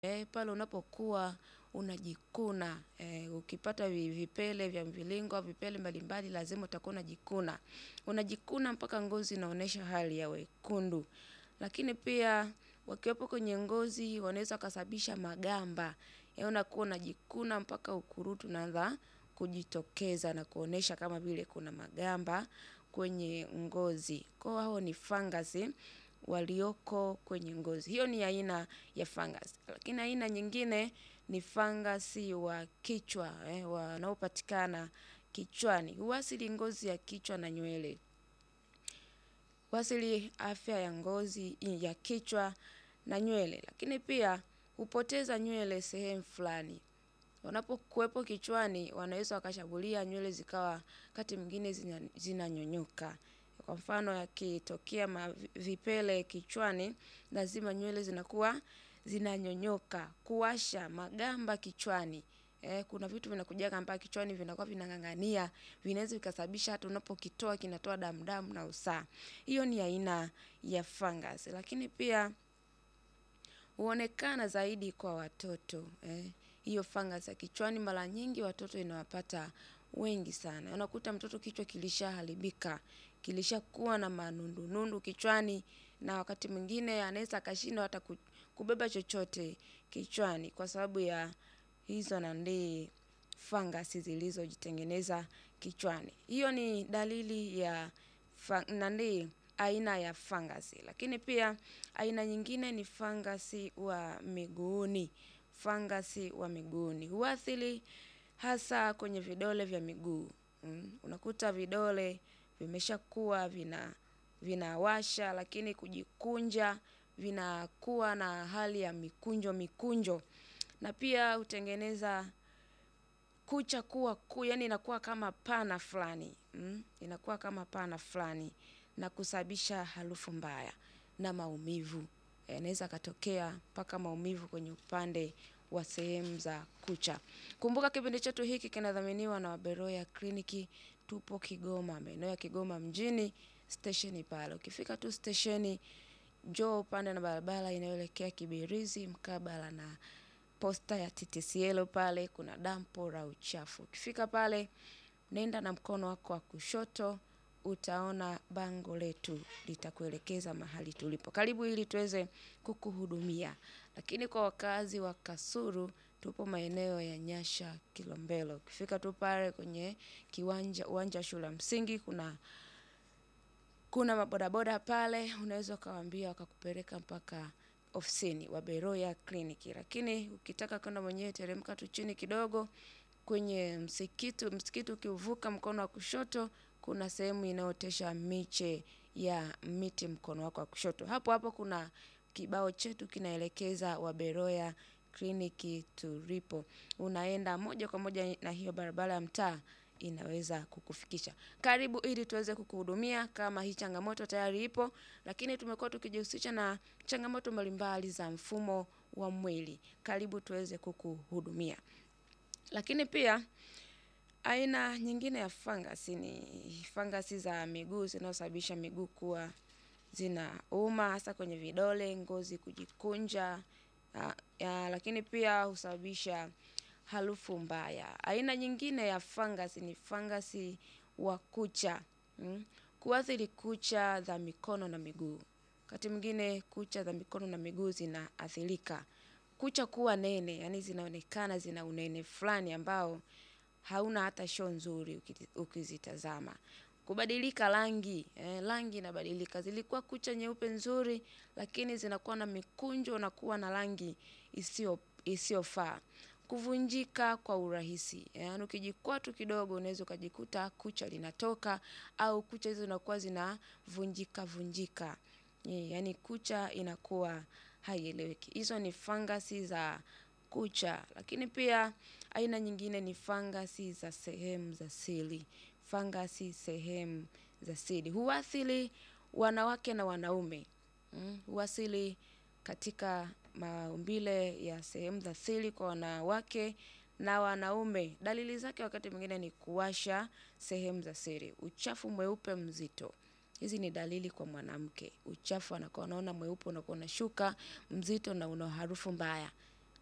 Eh, pale unapokuwa unajikuna eh, ukipata vi- vipele vya mviringo au vipele mbalimbali lazima utakuwa unajikuna. Unajikuna mpaka ngozi inaonyesha hali ya wekundu. Lakini pia wakiwepo kwenye ngozi wanaweza wakasababisha magamba. Eh, unakuwa unajikuna mpaka ukurutu unaanza kujitokeza na kuonyesha kama vile kuna magamba kwenye ngozi. Kwa hiyo hao ni fangasi walioko kwenye ngozi. Hiyo ni aina ya fungus. Lakini aina nyingine ni fangasi wa kichwa eh, wanaopatikana kichwani. Huasili ngozi ya kichwa na nywele. Huasili afya ya ngozi ya kichwa na nywele. Lakini pia hupoteza nywele sehemu fulani. Wanapokuwepo kichwani wanaweza wakashambulia nywele zikawa wakati mwingine zina- zinanyonyoka. Kwa mfano yakitokea ma- vipele kichwani lazima nywele zinakuwa zinanyonyoka. Kuwasha magamba kichwani. Eh, kuna vitu vinakujaga mpaka kichwani vinakuwa vinang'ang'ania, vinaweza vikasababisha hata unapokitoa kinatoa damu damu na usaha. Hiyo ni aina ya fungus. Lakini pia huonekana zaidi kwa watoto. Eh. Hiyo fungus ya kichwani mara nyingi watoto inawapata wengi sana. Unakuta mtoto kichwa kilishaharibika, kilishakuwa na manundunundu kichwani na wakati mwingine anaweza akashindwa hata ku- kubeba chochote kichwani kwa sababu ya hizo nandi fungus zilizojitengeneza kichwani. Hiyo ni dalili ya fa- nani aina ya fangasi. Lakini pia aina nyingine ni fangasi wa miguuni. Fangasi wa miguuni. Huathiri hasa kwenye vidole vya miguu. Mm. Unakuta vidole vimeshakuwa vina vinawasha lakini kujikunja vinakuwa na hali ya mikunjo mikunjo. Na pia hutengeneza kucha kuwa kuu, yani inakuwa kama pana fulani. Mm? Inakuwa kama pana fulani na kusababisha harufu mbaya na maumivu. Yanaweza yakatokea mpaka maumivu kwenye upande wa sehemu za kucha. Kumbuka kipindi chetu hiki kinadhaminiwa na Waberoya Kliniki. Tupo Kigoma, maeneo ya Kigoma mjini, stesheni pale. Ukifika tu stesheni, njoo upande na barabara inayoelekea Kibirizi mkabala na posta ya TTCL pale kuna dampo la uchafu. Ukifika pale, nenda na mkono wako wa kushoto, utaona bango letu litakuelekeza mahali tulipo. Karibu ili tuweze kukuhudumia. Lakini kwa wakazi wa Kasulu, tupo maeneo ya Nyasha Kilombero. Ukifika tu pale kwenye kiwanja uwanja wa shule ya msingi kuna kuna mabodaboda pale, unaweza ukawaambia wakakupeleka mpaka ofisini wa Beroya Kliniki. Lakini ukitaka kwenda mwenyewe teremka tu chini kidogo kwenye msikiti, msikiti ukiuvuka mkono wa kushoto kuna sehemu inayootesha miche ya miti mkono wako wa kushoto. Hapo hapo kuna kibao chetu kinaelekeza Waberoya Kliniki tulipo. Unaenda moja kwa moja na hiyo barabara ya mtaa inaweza kukufikisha. Karibu ili tuweze kukuhudumia kama hii changamoto tayari ipo, lakini tumekuwa tukijihusisha na changamoto mbalimbali za mfumo wa mwili. Karibu tuweze kukuhudumia. Lakini pia aina nyingine ya fangasi ni fangasi za miguu zinazosababisha miguu kuwa zinauma hasa kwenye vidole, ngozi kujikunja, ah, ya, lakini pia husababisha harufu mbaya. Aina nyingine ya fangasi ni fangasi wa kucha. Mm? Kuathiri kucha za mikono na miguu. Wakati mwingine kucha za mikono na miguu zinaathirika. Kucha kuwa nene, yani zinaonekana zina unene fulani ambao hauna hata show nzuri uki- ukizitazama. Kubadilika rangi, eh, rangi inabadilika. Zilikuwa kucha nyeupe nzuri, lakini zinakuwa na mikunjo na kuwa na rangi isiyo isiyofaa. Kuvunjika kwa urahisi. Yaani ukijikwaa tu kidogo unaweza ukajikuta kucha linatoka au kucha hizo zinakuwa zinavunjika vunjika. Eh, Yaani kucha inakuwa haieleweki. Hizo ni fangasi za kucha. Lakini pia aina nyingine ni fangasi za sehemu za siri. Fangasi sehemu za siri. Huathiri wanawake na wanaume. Mm, Huathiri katika maumbile ya sehemu za siri kwa wanawake na wanaume. Dalili zake wakati mwingine ni kuwasha sehemu za siri. Uchafu mweupe mzito. Hizi ni dalili kwa mwanamke. Uchafu anakuwa anaona mweupe unakuwa unashuka mzito na una harufu mbaya.